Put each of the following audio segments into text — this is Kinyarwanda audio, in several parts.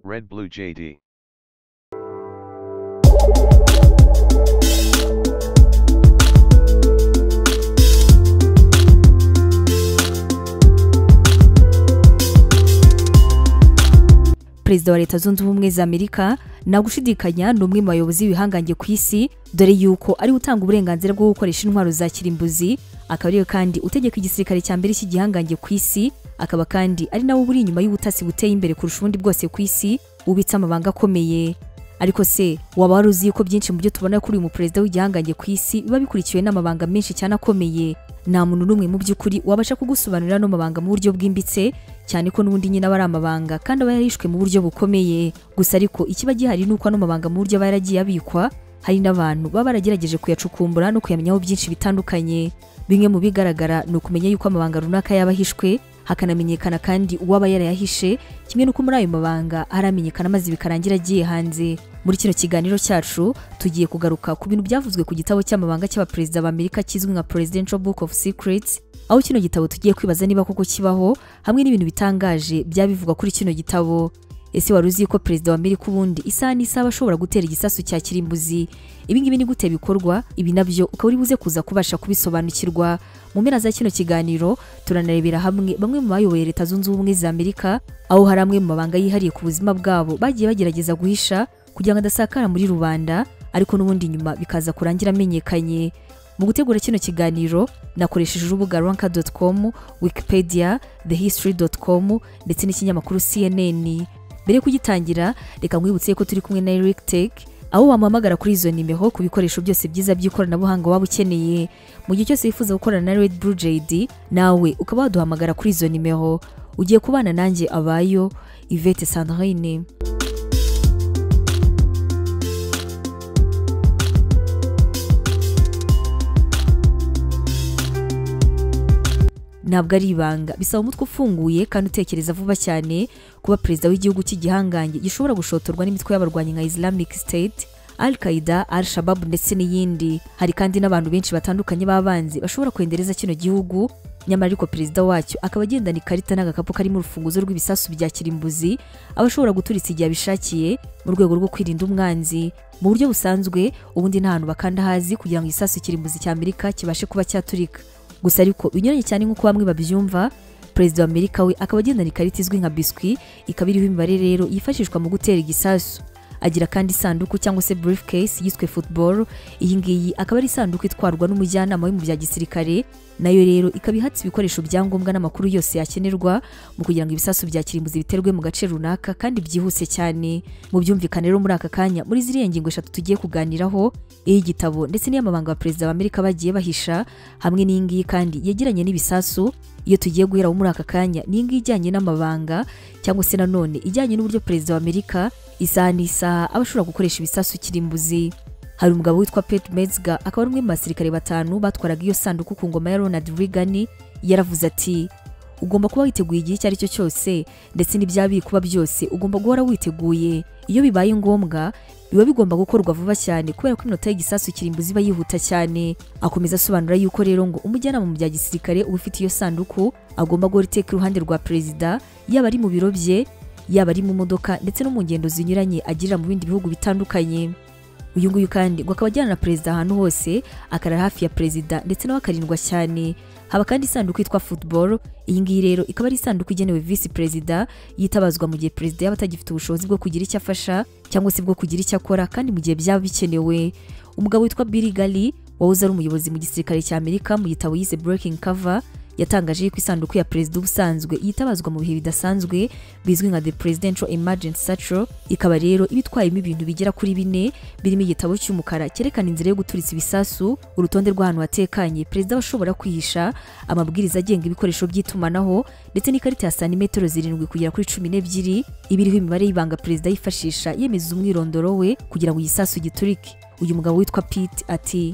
Red Blue JD. perezida wa leta zunze ubumwe za amerika nta gushidikanya ni umwe mu bayobozi b'ibihangange ku isi dore yuko ariwe utanga uburenganzira bwo gukoresha intwaro za kirimbuzi akaba ariwe kandi utegeka igisirikare cya mbere cy'igihangange ku isi akaba kandi ari nawe uri inyuma y'ubutasi buteye imbere kurusha ubundi bwose ku isi ubitse amabanga akomeye ariko se waba wari uzi ko byinshi mu byo tubona kuri uyu muperezida w'igihangange ku isi biba bikurikiwe n'amabanga menshi cyane akomeye nta muntu n'umwe mu by'ukuri wabasha kugusobanurira ano mabanga mu buryo bwimbitse cyane ko n'ubundi nyine aba ari amabanga kandi aba yarishwe mu buryo bukomeye gusa ariko ikiba gihari ni uko ano mabanga mu buryo aba yaragiye abikwa hari n'abantu baba baragerageje kuyacukumbura no kuyamenyaho byinshi bitandukanye bimwe mu bigaragara ni ukumenya yuko amabanga runaka yaba ahishwe hakanamenyekana kandi uwaba yarayahishe kimwe n'uko muri ayo mabanga haramenyekana maze bikarangira agiye hanze muri kino kiganiro cyacu tugiye kugaruka ku bintu byavuzwe ku gitabo cy'amabanga cy'abaperezida b'amerika kizwi nka presidential book of secrets aho kino gitabo tugiye kwibaza niba koko kibaho hamwe n'ibintu bitangaje byaba bivugwa kuri kino gitabo ese wari uzi ko perezida wa amerika ubundi isaha n'isaha ashobora gutera igisasu cya kirimbuzi ibingibi ni gute bikorwa ibi nabyo ukaba uri buze kuza kubasha kubisobanukirwa mu mpera za kino kiganiro turanarebera hamwe bamwe mu bayoboye leta zunze ubumwe za amerika aho hari amwe mu mabanga yihariye ku buzima bwabo bagiye bagerageza guhisha kugira ngo adasakara muri rubanda ariko n'ubundi nyuma bikaza kurangira amenyekanye mu gutegura kino kiganiro nakoresheje urubuga ranka com wikipedia thehistory com ndetse n'ikinyamakuru cnn mbere yo kugitangira reka nkwibutse ko turi kumwe na eric tech aho wamuhamagara kuri izo nimero ku bikoresho byose byiza by'ikoranabuhanga waba ukeneye mu gihe cyose wifuza gukorana na red blue jd nawe ukaba waduhamagara kuri izo nimero ugiye kubana nanjye abayo ivete sandrine ntabwo ari ibanga bisaba umutwe ufunguye kandi utekereza vuba cyane kuba perezida w'igihugu cy'igihangange gishobora gushotorwa n'imitwe y'abarwanyi nka islamic state al qaida al shabab ndetse n'iyindi hari kandi n'abantu benshi batandukanye b'abanzi bashobora kwendereza kino gihugu nyamara ariko perezida wacyo akaba agendana ikarita n'agakapu karimo urufunguzo rw'ibisasu bya kirimbuzi aba ashobora guturitsa igihe abishakiye mu rwego rwo kwirinda umwanzi mu buryo busanzwe ubundi nta hantu bakanda hazi kugira ngo igisasu kirimbuzi cya amerika kibashe kuba cyaturika gusa ariko binyuranye cyane nk'uko bamwe babyumva perezida wa amerika we akaba agendana ikarita izwi nka biswi ikaba iriho imibare rero yifashishwa mu gutera igisasu agira kandi isanduku cyangwa se briefcase yiswe football iyi ngiyi akaba ari isanduku itwarwa n'umujyanama we mu bya gisirikare nayo rero ikaba ihatse ibikoresho bya ngombwa n'amakuru yose yakenerwa mu kugira ngo ibisasu bya kirimbuzi biterwe mu gace runaka kandi byihuse cyane mu byumvikane rero muri aka kanya muri ziriya ngingo eshatu tugiye kuganiraho iy'igitabo ndetse n'iy'amabanga abaperezida b'amerika bagiye bahisha hamwe n'iyi ngiyi kandi yegeranye n'ibisasu iyo tugiye guheraho muri aka kanya ni iyi ngiyi ijyanye n'amabanga cyangwa se nanone ijyanye n'uburyo perezida w'amerika isaha n'isaha aba ashobora gukoresha ibisasu kirimbuzi hari umugabo witwa Pete Metzger akaba ari umwe mu basirikare batanu batwaraga iyo sanduku ku ngoma ya Ronald Reagan yaravuze ati ugomba kuba witeguye igihe icyo ari cyo cyose ndetse n'ibyabiri kuba byose ugomba guhora witeguye iyo bibaye ngombwa biba bigomba gukorwa vuba cyane kubera ko iminota y'igisasu kirimbuzi iba yihuta cyane akomeza asobanura yuko rero ngo umujyanama mu bya gisirikare uba ufite iyo sanduku agomba guhora iteka iruhande rwa perezida yaba ari mu biro bye yaba ari mu modoka ndetse no mu ngendo zinyuranye agirira mu bindi bihugu bitandukanye uyu nguyu kandi ngo akaba ajyana na perezida ahantu hose akarara hafi ya perezida ndetse nawe akarindwa cyane haba kandi isanduku yitwa football iyi ngiyi rero ikaba ari isanduku igenewe visi perezida yitabazwa mu gihe perezida yaba atagifite ubushobozi bwo kugira icyo afasha cyangwa se bwo kugira icyo akora kandi mu gihe byaba bikenewe umugabo witwa Billy Gali wahoze ari umuyobozi mu gisirikare cya Amerika mu gitabo yise Breaking Cover yatangaje ko isanduku ya perezida ubusanzwe yitabazwa mu bihe bidasanzwe bizwi nka the presidential emergency satchel ikaba rero iba itwayemo ibintu bigera kuri bine birimo igitabo cy'umukara cyerekana inzira yo guturitsa ibisasu urutonde rw'ahantu hatekanye perezida ashobora kwihisha amabwiriza agenga ibikoresho by'itumanaho ndetse n'ikarita ya santimetero zirindwi kugera kuri cumi n'ebyiri iba iriho imibare y'ibanga perezida yifashisha yemeza umwirondoro we kugira ngo igisasu giturike uyu mugabo witwa pete ati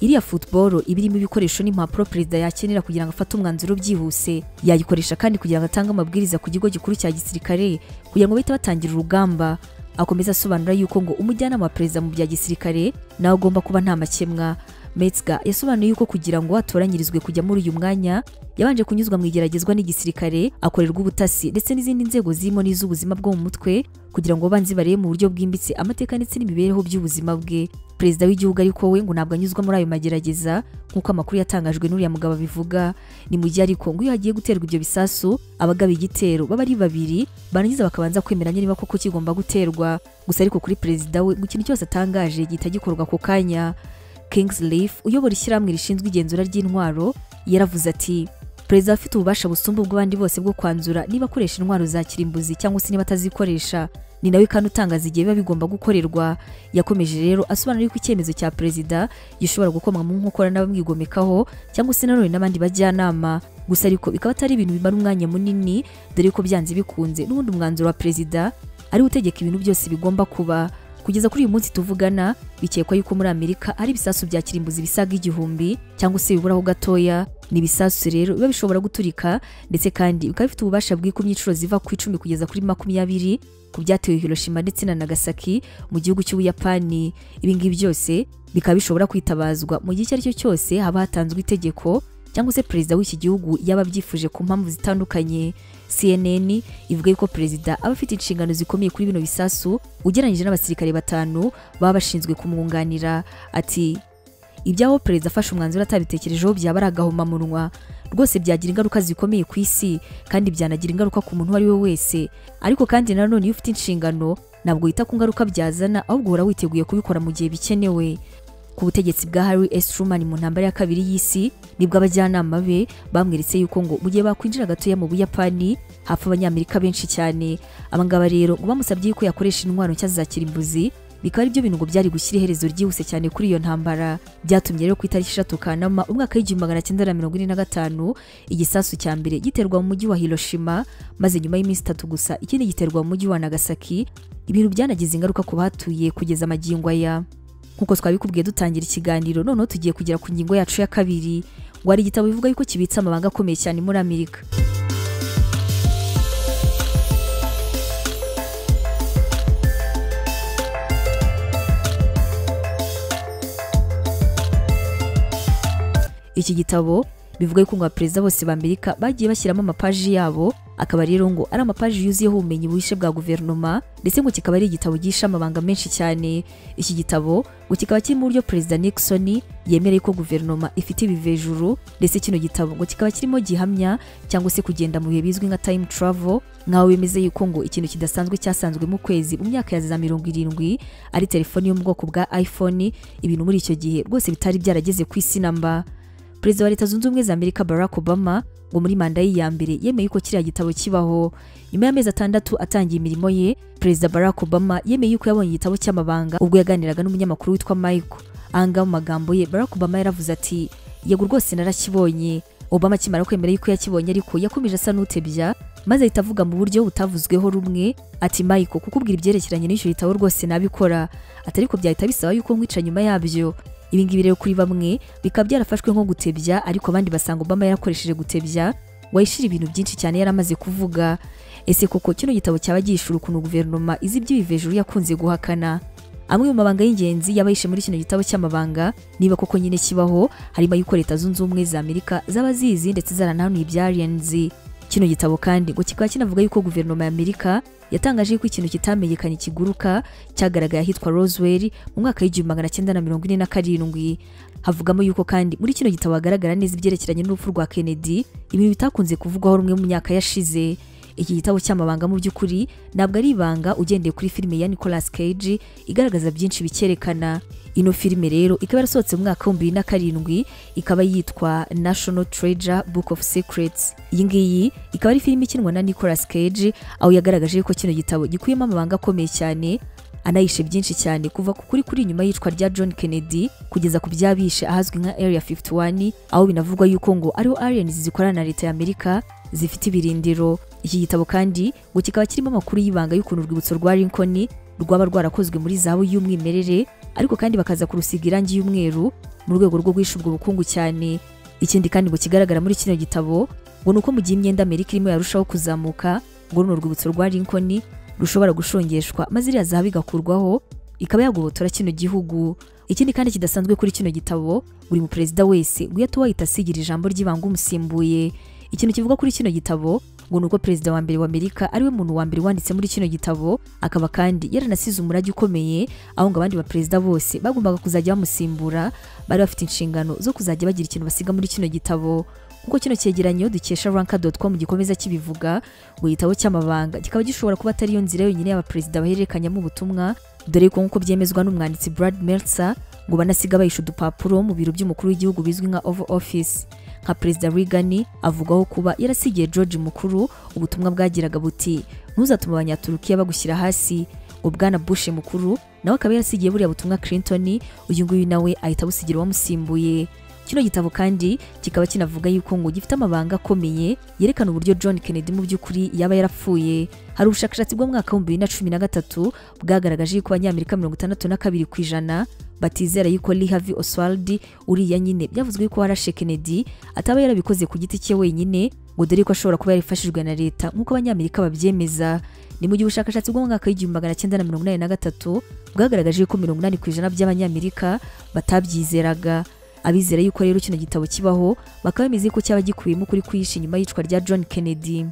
iriya football iba irimo ibikoresho n'impapuro perezida yakenera kugira ngo afate umwanzuro byihuse yayikoresha kandi kugira ngo atange amabwiriza ku kigo gikuru cya gisirikare kugira ngo bahite batangira urugamba akomeza asobanura yuko ngo umujyanama wa perezida mu bya gisirikare nawe ugomba kuba nta makemwa metzger yasobanuye yuko kugira ngo atoranyirizwe kujya muri uyu mwanya yabanje kunyuzwa mu igeragezwa n'igisirikare akorerwa ubutasi ndetse n'izindi nzego zirimo n'iz'ubuzima bwo mu mutwe kugira ngo abanzi barebe mu buryo bwimbitse amateka ndetse n'imibereho by'ubuzima bwe perezida w'igihugu ariko we ngo ntabwo anyuzwa muri ayo magerageza nk'uko amakuru yatangajwe n'uriya mugabo abivuga ni mu gihe ariko ngo iyo hagiye guterwa ibyo bisasu abagaba igitero baba ari babiri barangiza bakabanza kwemeranya niba koko kigomba guterwa gusa ariko kuri perezida we ngo ikintu cyose atangaje gihita gikorwa ako kanya Kings Leaf uyobora ishyirahamwe rishinzwe igenzura ry'intwaro yaravuze ati perezida afite ububasha busumba ubw'abandi bose bwo kwanzura niba akoresha intwaro za kirimbuzi cyangwa se niba atazikoresha ni nawe kandi utangaza igihe biba bigomba gukorerwa yakomeje rero asobanura yuko icyemezo cya perezida gishobora gukomwa mu nkokora n'abamwigomekaho cyangwa se nanone n'abandi bajyanama gusa ariko bikaba atari ibintu bimara umwanya munini dore ko byanze bikunze n'ubundi umwanzuro wa perezida ariwe utegeka ibintu byose bigomba kuba kugeza kuri uyu munsi tuvugana bikekwa yuko muri amerika ari ibisasu bya kirimbuzi bisaga igihumbi cyangwa se biburaho gatoya ni ibisasu rero biba bishobora guturika ndetse kandi bikaba bifite ububasha bwikuma inshuro ziva ku icumi kugeza kuri makumyabiri ku byatewe Hiroshima ndetse na Nagasaki mu gihugu cy'Ubuyapani ibi ngibi byose bikaba bishobora kwitabazwa mu gihe icyo ari cyo cyose haba hatanzwe itegeko cyangwa se perezida w'iki gihugu yaba abyifuje ku mpamvu zitandukanye CNN ivuga yuko perezida aba afite inshingano zikomeye kuri bino bisasu ugereranyije n'abasirikare batanu baba bashinzwe kumwunganira ati ibyaho perezida afashe umwanzuro atabitekerejeho byaba ari agahomamunwa rwose byagira ingaruka zikomeye ku isi kandi byanagira ingaruka ku muntu uwo ari we wese ariko kandi nanone iyo ufite inshingano ntabwo wita ku ngaruka byazana ahubwo uhora witeguye kubikora mu gihe bikenewe ku butegetsi bwa Harry S Truman mu ntambara ya kabiri y'isi nibwo abajyanama be bamweretse yuko ngo mu gihe bakwinjira gatoya mu Buyapani hapfa abanyamerika benshi cyane abangaba rero ngo bamusabye yuko yakoresha intwaro nshya za kirimbuzi bikaba ari byo bintu ngo byari gushyira iherezo ryihuse cyane kuri iyo ntambara byatumye rero ku itariki eshatu kanama umwaka w'igihumbi magana cyenda na mirongo ine na gatanu igisasu cya mbere giterwa mu mujyi wa hiroshima maze nyuma y'iminsi itatu gusa ikindi giterwa mu mujyi wa nagasaki ibintu byanagize ingaruka ku bahatuye kugeza amagingo aya nk'uko twabikubwiye dutangira ikiganiro noneho tugiye kugera ku ngingo yacu ya kabiri ngo hari igitabo bivuga yuko kibitse amabanga akomeye cyane muri amerika iki gitabo bivuga yuko ngo abaperezida bose ba amerika bagiye bashyiramo amapaji yabo akaba rero ngo ari amapaji yuzuyeho ubumenyi buhishe bwa guverinoma ndetse ngo kikaba ari igitabo gihishe amabanga menshi cyane iki gitabo ngo kikaba kirimo uburyo perezida nixon yemereye ko guverinoma ifite ibivejuru ndetse kino gitabo ngo kikaba kirimo gihamya cyangwa se kugenda mu bihe bizwi nka time travel nkaho bemeza yuko ngo ikintu kidasanzwe cyasanzwe mu kwezi mu myaka ya za mirongo irindwi ari telefoni yo mu bwoko bwa iphone ibintu muri icyo gihe rwose bitari byarageze ku isi namba perezida wa leta zunze ubumwe za amerika barack obama ngo muri manda ye ya mbere yemeye yuko kiriya gitabo kibaho nyuma y'amezi atandatu atangiye imirimo ye perezida barack obama yemeye yuko yabonye igitabo cy'amabanga ubwo yaganiraga n'umunyamakuru witwa mike ahangaha mu magambo ye barack obama yaravuze ati yego rwose narakibonye obama akimara kwemera yuko yakibonye ariko yakomeje asa n'utebya maze ahita avuga mu buryo butavuzweho rumwe ati mike kukubwira ibyerekeranye n'icyo gitabo rwose nabikora atari ko byahita bisaba yuko nkwica nyuma yabyo ibingibi rero kuri bamwe bikaba byarafashwe nko gutebya ariko abandi basanga Obama yarakoresheje gutebya wayishira ibintu byinshi cyane yaramaze kuvuga ese koko kino gitabo cyaba gihishura ukuntu guverinoma izi iby'ibivejuru yakunze guhakana amwe mu mabanga y'ingenzi yaba yishe muri kino gitabo cy'amabanga niba koko nyine kibaho harimo ay'uko leta zunze ubumwe za amerika zaba zizi ndetse zaranahanuye ibya alienzi kino gitabo kandi ngo kikaba kinavuga yuko guverinoma ya amerika yatangaje yuko ikintu kitamenyekanye kiguruka cyagaragaye ahitwa Roswell mu mwaka w'igihumbi magana cyenda na mirongo ine na karindwi havugamo yuko kandi muri kino gitabo hagaragara neza ibyerekeranye n'urupfu rwa Kennedy ibintu bitakunze kuvugwaho rumwe mu myaka yashize iki gitabo cy'amabanga mu by'ukuri ntabwo ari ibanga ugendeye kuri filime ya Nicolas Cage igaragaza byinshi bikerekana ino filime rero ikaba yarasohotse mu mwaka w'ibihumbi bibiri na karindwi ikaba yitwa National Treasure Book of Secrets iyi ngiyi ikaba ari filime ikinwa na Nicolas Cage aho yagaragaje ko kino gitabo gikuyemo amabanga akomeye cyane anayishe byinshi cyane kuva ku kuri kuri nyuma y'icwa rya John Kennedy kugeza ku byabishe ahazwi nka Area 51 aho binavugwa yuko ngo ariho aliens zikorana na leta ya Amerika zifite ibirindiro iki gitabo kandi ngo kikaba kirimo amakuru y'ibanga y'ukuntu urwibutso rwa Lincoln rwaba rwarakozwe muri zahabu y'umwimerere ariko kandi bakaza kurusiga irangi y'umweru mu rwego rwo guhisha ubwo bukungu cyane ikindi kandi ngo kigaragara muri kino gitabo ngo ni uko mu gihe imyenda Amerika irimo yarushaho kuzamuka ngo runo rwibutso rwa Lincoln rushobora gushongeshwa maze iriya zahabu igakurwaho ikaba yagobotora kino gihugu ikindi kandi kidasanzwe kuri kino gitabo buri muperezida wese guhita wahita asigira ijambo ry'ibanga umusimbuye ikintu kivuga kuri kino gitabo ngo ni uko perezida wa mbere wa amerika ariwe muntu wa mbere wanditse muri kino gitabo akaba kandi yaranasize umurage ukomeye aho ngo abandi baperezida bose bagombaga kuzajya bamusimbura bari bafite inshingano zo kuzajya bagira ikintu basiga muri kino gitabo kuko kino cyegeranyo dukesha ranka.com gikomeza kibivuga ngo igitabo cy'amabanga kikaba gishobora kuba atari yo nzira yonyine y'abaperezida bahererekanyamo ubutumwa dore ko nk'uko byemezwa n'umwanditsi Brad Meltzer ngo banasiga bahisha udupapuro mu biro by'umukuru w'igihugu bizwi nka Oval Office nka perezida Reagan avugwaho kuba yarasigiye George mukuru ubutumwa bwagiraga buti ntuzatume abanyaturukiya bagushyira hasi ubwana Bush mukuru nawe akaba yarasigiye buriya butumwa Clinton uyu nguyu nawe ahita abusigira uwamusimbuye kino gitabo kandi kikaba kinavuga yuko ngo gifite amabanga akomeye yerekana uburyo John Kennedy mu by'ukuri yaba yarapfuye hari ubushakashatsi bw'umwaka w'ibihumbi bibiri na cumi na gatatu bwagaragaje yuko abanyamerika mirongo itandatu na kabiri ku ijana batizera yuko Lee Harvey Oswald uriya nyine byavuzwe yuko warashe Kennedy ataba yarabikoze ku giti cye wenyine ngo dore ko ashobora kuba yarifashijwe na leta nk'uko abanyamerika babyemeza ni mu gihe ubushakashatsi bwo mu mwaka w'igihumbi magana cyenda na mirongo inani na gatatu bwagaragaje yuko mirongo inani ku ijana by'abanyamerika batabyizeraga abizera yuko rero kino gitabo kibaho bakaba bemeza ko cyaba gikubiyemo ukuri kwihishe inyuma y'icwa rya John Kennedy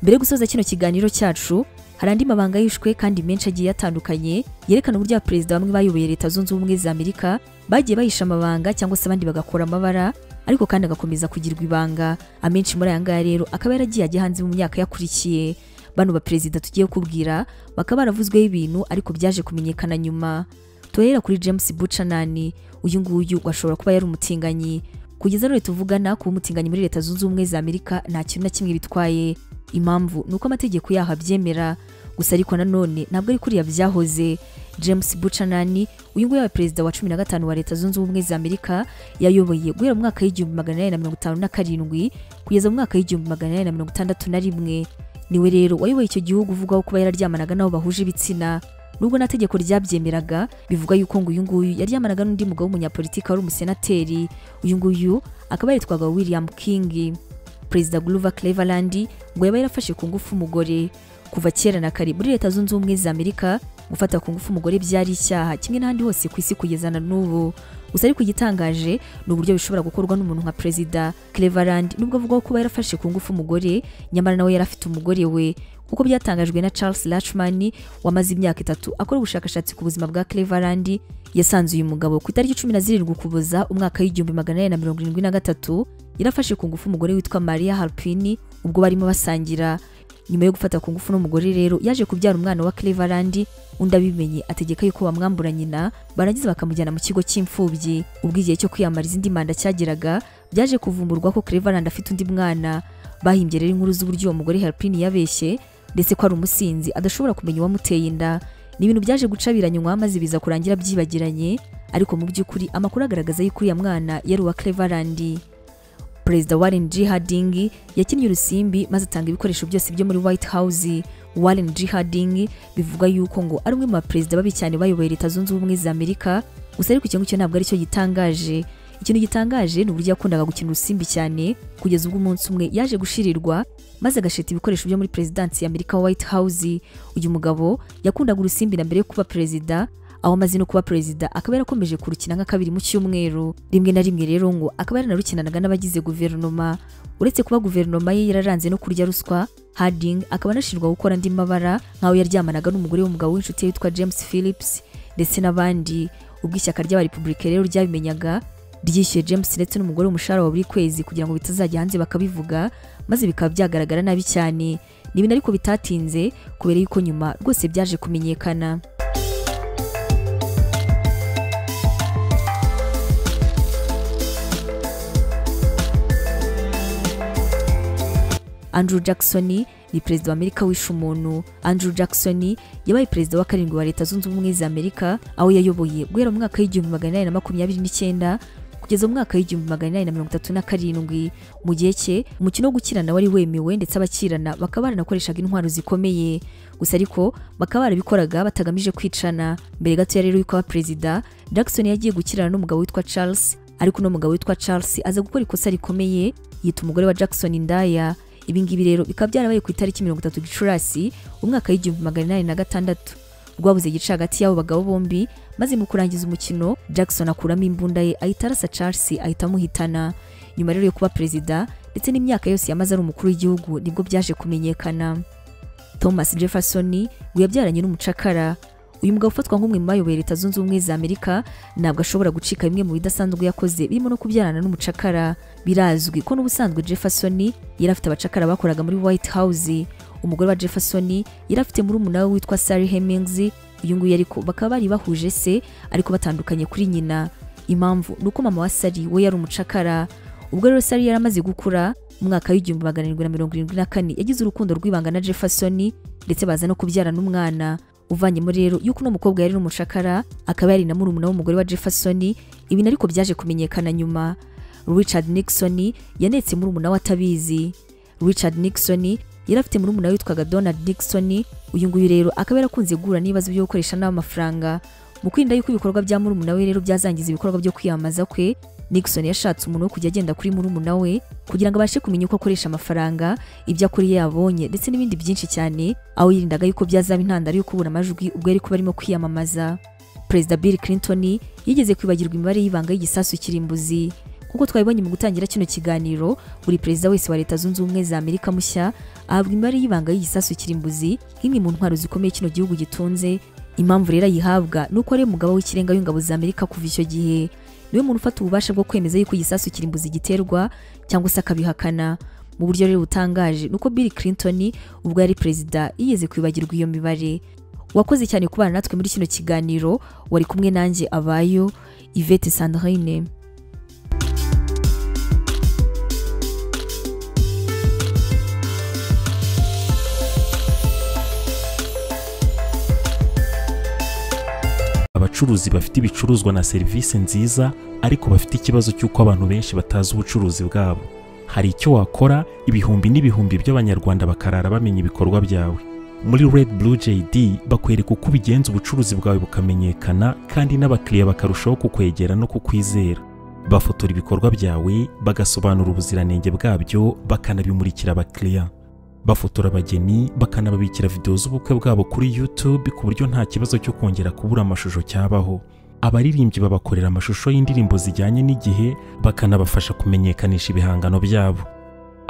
mbere yo gusoza kino kiganiro cyacu hari andi mabanga yishwe kandi menshi agiye atandukanye yerekana uburyo abaperezida bamwe bayoboye leta zunze ubumwe za amerika bagiye bahisha amabanga cyangwa se abandi bagakora amabara ariko kandi agakomeza kugirwa ibanga amenshi muri aya ngaya rero akaba yaragiye ajya hanze mu myaka yakurikiye bano baperezida tugiye kubwira bakaba baravuzweho ibintu ariko byaje kumenyekana nyuma tuhera kuri james bucanani uyu nguyu ashobora kuba yari umutinganyi kugeza none tuvugana kuba umutinganyi muri leta zunze ubumwe za amerika nta kintu na kimwe bitwaye impamvu ni uko amategeko yaho abyemera gusa ariko nanone ntabwo ari kuriya byahoze james bucanani uyu nguyu yabaye perezida wa cumi na gatanu wa leta zunze ubumwe za amerika yayoboye guhera mu mwaka w'igihumbi magana inani na mirongo itanu na karindwi kugeza mu mwaka w'igihumbi magana inani na mirongo itandatu na rimwe niwe rero wayoboye icyo gihugu uvugwaho kuba yararyamanaga n'abo bahuje ibitsina nubwo nta tegeko ryabyemeraga bivuga yuko ngo uyu nguyu yaryamanaga n'undi mugabo w'umunyapolitiki wari umusenateri uyu nguyu akaba yitwaga william king perezida Grover Cleveland ngo yaba yarafashe ku ngufu umugore kuva kera na kare muri leta zunze ubumwe za Amerika gufata ku ngufu umugore byari icyaha kimwe n'ahandi hose ku isi kugeza na n'ubu gusa ariko igitangaje ni uburyo bishobora gukorwa n'umuntu nka perezida Cleveland nubwo avugwaho kuba yarafashe ku ngufu umugore nyamara nawe yari afite umugore we kuko byatangajwe na Charles Lachman wamaze imyaka itatu akora ubushakashatsi ku buzima bwa Cleveland yasanze uyu mugabo ku itariki cumi na zirindwi ukuboza umwaka w'igihumbi magana inani na mirongo irindwi na gatatu yarafashe ku ngufu umugore witwa Maria Harpini ubwo barimo basangira nyuma yo gufata ku ngufu n'umugore rero yaje kubyara umwana wa Cleveland undi abimenye ategeka yuko bamwambura nyina barangiza bakamujyana mu kigo cy'imfubyi ubwo igihe cyo kwiyamariza indi manda cyageraga byaje kuvumburwa ko Cleveland afite undi mwana bahimbye rero inkuru z'uburyo uwo mugore Harpini yabeshye ndetse ko ari umusinzi adashobora kumenya uwamuteye inda ni ibintu byaje gucabiranywa maze biza kurangira byibagiranye ariko mu by'ukuri amakuru agaragaza yuko uriya mwana yari uwa Cleveland perezida Warren G Harding yakinnye urusimbi maze atanga ibikoresho byose byo muri White House Warren G Harding bivuga yuko ngo ari umwe mu baperezida babi cyane bayoboye leta zunze ubumwe za Amerika gusa ariko icyo ngicyo ntabwo aricyo gitangaje ikintu gitangaje ni uburyo yakundaga gukina urusimbi cyane kugeza ubwo umunsi umwe yaje gushirirwa maze agasheta ibikoresho byo muri perezidansi ya Amerika White House uyu mugabo yakundaga urusimbi na mbere yo kuba perezida aho amaze no kuba perezida akaba yarakomeje kurukina nka kabiri mu cyumweru rimwe na rimwe rero ngo akaba yaranarukinanaga n'abagize guverinoma uretse kuba guverinoma ye yararanze no kurya ruswa Harding akaba anashinjwa gukora andi mabara nk'aho yaryamanaga n'umugore w'umugabo w'inshuti ye witwa James Phillips ndetse n'abandi ubwo ishyaka ry'abarepublika rero ryabimenyaga ryishyuye James ndetse n'umugore umushahara wa buri kwezi kugira ngo bitazajya hanze bakabivuga maze bikaba byagaragara nabi cyane ni ibintu ariko bitatinze kubera yuko nyuma rwose byaje kumenyekana Andrew Jackson ni perezida wa Amerika wishe umuntu Andrew Jackson yabaye perezida wa karindwi wa leta zunze ubumwe za Amerika aho yayoboye guhera mu mwaka w'igihumbi magana inani na makumyabiri n'icyenda kugeza mu mwaka w'igihumbi magana inani na mirongo itatu na karindwi mu gihe cye umukino wo gukirana wari wemewe ndetse abakirana bakaba baranakoreshaga intwaro zikomeye gusa ariko bakaba barabikoraga batagamije kwicana mbere gato ya rero y'uko aba perezida Jackson yagiye gukirana n'umugabo witwa Charles ariko uno mugabo witwa Charles aza gukora ikosa rikomeye yita umugore wa Jackson indaya ibi ngibi rero bikaba byarabaye ku itariki mirongo itatu gicurasi umwaka w'igihumbi magana inani na gatandatu rwabuze igice hagati y'abo bagabo bombi maze mu kurangiza umukino Jackson akuramo imbunda ye ahita arasa Charles ahita amuhitana nyuma rero yo kuba perezida ndetse n'imyaka yose yamaze ari umukuru w'igihugu nibwo byaje kumenyekana Thomas Jefferson we yabyaranye n'umucakara uyu mugabo ufatwa nk'umwe mu bayoboye leta zunze ubumwe za amerika ntabwo ashobora gucika bimwe mu bidasanzwe yakoze birimo no kubyarana n'umucakara birazwi ko n'ubusanzwe jefferson yari afite abacakara bakoraga muri white house umugore wa jefferson yari afite murumuna we witwa sally hemings uyu nguyu ariko bakaba bari bahuje se ariko batandukanye kuri nyina impamvu ni uko mama wa sally we yari umucakara ubwo rero sally yari amaze gukura mu mwaka w'igihumbi magana arindwi na mirongo irindwi na kane yagize urukundo rw'ibanga na jefferson ndetse baza no kubyarana n'umwana uvanyemo rero yuko uno mukobwa yari umucakara akaba yari na murumuna w'umugore wa Jefferson ibintu ariko byaje kumenyekana nyuma Richard Nixon yanetse murumuna we atabizi Richard Nixon yari afite murumuna witwaga Donald Nixon uyu nguyu rero akaba yarakunze guhura n'ibibazo byo gukoresha nabi amafaranga mu kwirinda yuko ibikorwa bya murumuna we rero byazangiza ibikorwa byo kwiyamamaza kwe Nixon yashatse umuntu wo kujya agenda kuri murumuna we kugira ngo abashe kumenya uko akoresha amafaranga ibyo akora iyo yabonye ndetse n'ibindi byinshi cyane aho yirindaga yuko byazaba intandaro yo kubura amajwi ubwo yari kuba arimo kwiyamamaza perezida Bill Clinton yigeze kwibagirwa imibare y'ibanga y'igisasu kirimbuzi kuko twabibonye mu gutangira kino kiganiro buri perezida wese wa leta zunze ubumwe za amerika mushya ahabwa imibare y'ibanga y'igisasu kirimbuzi nk'imwe mu ntwaro zikomeye kino gihugu gitunze impamvu rero ayihabwa ni uko ari umugabo w'ikirenga w'ingabo za amerika kuva icyo gihe niwe muntu ufata ububasha bwo kwemeza yuko igisasu kirimbuzi giterwa cyangwa se akabihakana mu buryo rero butangaje nuko Bill Clinton ubwo yari perezida yigeze kwibagirwa iyo mibare wakoze cyane kubana natwe muri kino kiganiro wari kumwe nanjye abayo Yvette Sandrine abacuruzi bafite ibicuruzwa na serivisi nziza ariko bafite ikibazo cy'uko abantu benshi batazi ubucuruzi bwabo hari icyo wakora ibihumbi n'ibihumbi by'abanyarwanda bakarara bamenya ibikorwa byawe muri red blue jd bakwereka uko ubigenza ubucuruzi bwawe bukamenyekana kandi n'abakiriya bakarushaho kukwegera no kukwizera bafotora ibikorwa byawe bagasobanura ubuziranenge bwabyo bakanabimurikira abakiriya bafotora abageni bakanababikira videwo z'ubukwe bwabo kuri YouTube ku buryo nta kibazo cyo kongera kubura amashusho cyabaho abaririmbyi babakorera amashusho y'indirimbo zijyanye n'igihe bakanabafasha kumenyekanisha ibihangano byabo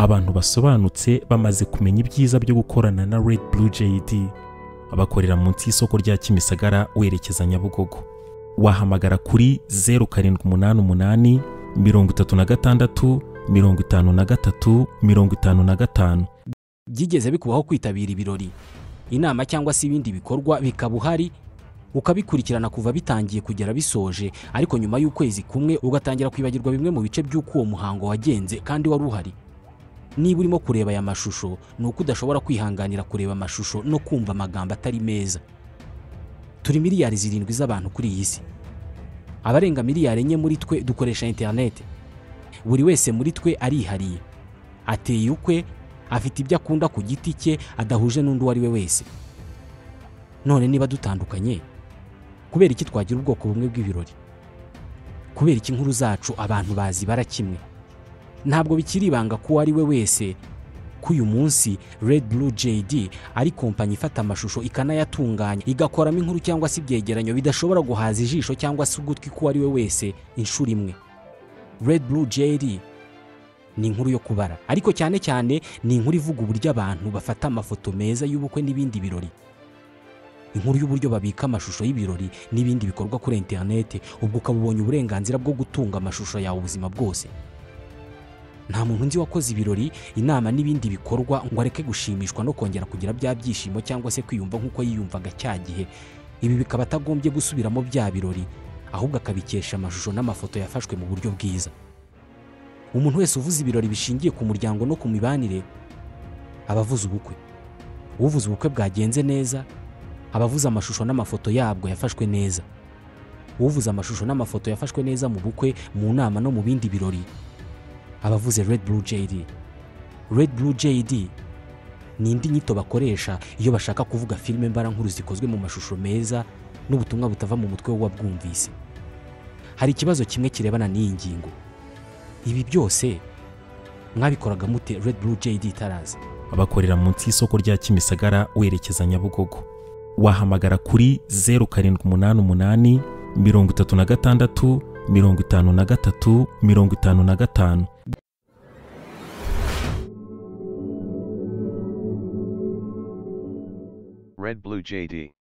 abantu basobanutse bamaze kumenya ibyiza byo gukorana na Red Blue JD bakorera munsi y'isoko rya Kimisagara werekeza Nyabugogo wahamagara kuri 0788 36 53 55 byigeze bikubaho kwitabira ibirori inama cyangwa se ibindi bikorwa bikaba uhari ukabikurikirana kuva bitangiye kugera bisoje ariko nyuma y'ukwezi kumwe ugatangira kwibagirwa bimwe mu bice by'uko uwo muhango wagenze kandi wari uhari niba urimo kureba aya mashusho ni uko udashobora kwihanganira kureba amashusho no kumva amagambo atari meza turi miliyari zirindwi z'abantu kuri iyi si abarenga miliyari enye muri twe dukoresha interineti buri wese muri twe arihariye ateye ukwe afite ibyo akunda ku giti cye adahuje n'undi uwo ari we wese none niba dutandukanye kubera iki twagira ubwoko bumwe bw'ibirori kubera iki inkuru zacu abantu bazi bara kimwe ntabwo bikiri ibanga ko uwo ari we wese ko uyu munsi Red Blue JD ari kompanyi ifata amashusho ikanayatunganya igakoramo inkuru cyangwa se ibyegeranyo bidashobora guhaza ijisho cyangwa se ugutwi k'uwo ari we wese inshuro imwe Red Blue JD ni inkuru yo kubara ariko cyane cyane ni inkuru ivuga uburyo abantu bafata amafoto meza y'ubukwe n'ibindi birori inkuru y'uburyo babika amashusho y'ibirori n'ibindi bikorwa kuri interinete ubwo ukaba ubonye uburenganzira bwo gutunga amashusho yawe ubuzima bwose nta muntu nzi wakoze ibirori inama n'ibindi bikorwa ngo areke gushimishwa no kongera kugira bya byishimo cyangwa se kwiyumva nk'uko yiyumvaga cya gihe ibi bikaba atagombye gusubiramo bya birori ahubwo akabikesha amashusho n'amafoto yafashwe mu buryo bwiza umuntu wese uvuze ibirori bishingiye ku muryango no ku mibanire aba avuze ubukwe uvuze ubukwe bwagenze neza aba avuze amashusho n'amafoto yabwo yafashwe neza uvuze amashusho n'amafoto yafashwe neza mu bukwe mu nama no mu bindi birori abavuze red blue jd red blue jd ni indi nyito bakoresha iyo bashaka kuvuga filime mbarankuru zikozwe mu mashusho meza n'ubutumwa butava mu mutwe w'uwabwumvise hari ikibazo kimwe kirebana n'iyi ngingo ibi byose mwabikoraga mute red blue jd itaraza bakorera munsi y'isoko rya kimisagara werekeza nyabugogo wahamagara kuri zeru karindwi umunani umunani mirongo itatu na gatandatu mirongo itanu na gatatu mirongo itanu na gatanu Red Blue JD.